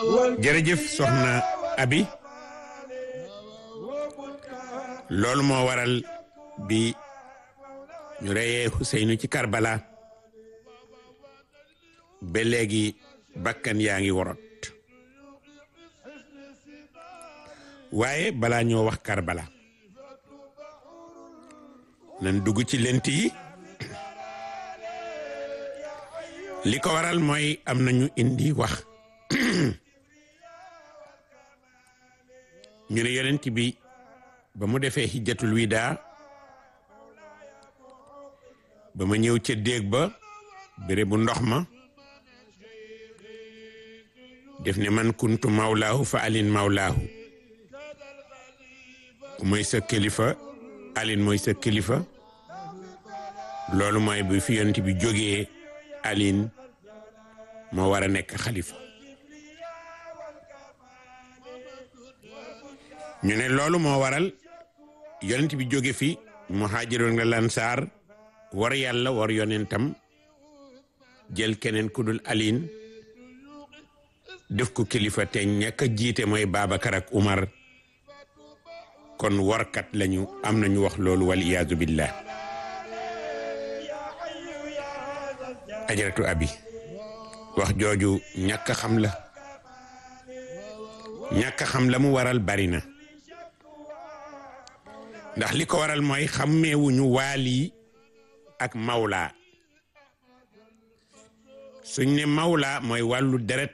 jërëjëf soxna abi loolu moo waral bi ñu reyee Xuseynu ci Karbala ba léegi bakkan yaa ngi worot waaye balaa ñoo wax Karbala nan dugg ci lent yi li ko waral mooy am nañu indi wax ñu ne yonent bi ba mu defee hijjatul wida ba ma ñëw ca déeg ba béré bu ndox ma def ne man kuntu mawlaahu fa alin mawlaahu ku mooy sa kilifa alin mooy sa kilifa loolu mooy bu fi yonent bi jógee alin moo war a nekk xalifa ñu ne loolu moo waral yonent bi jóge fi muhaajiroon nga lansaar war yàlla war yonentam jël keneen ku dul alin def ko kilifa te ñàkk a jiite mooy Babacar ak Umar kon warkat lañu am nañu wax loolu wal iyaazu billah ajaratu abi wax jooju ñàkk xam la ñàkk xam la mu waral bari na ndax li ko waral mooy xàmmeewuñu waali ak mawla suñ ne mawla mooy wàllu deret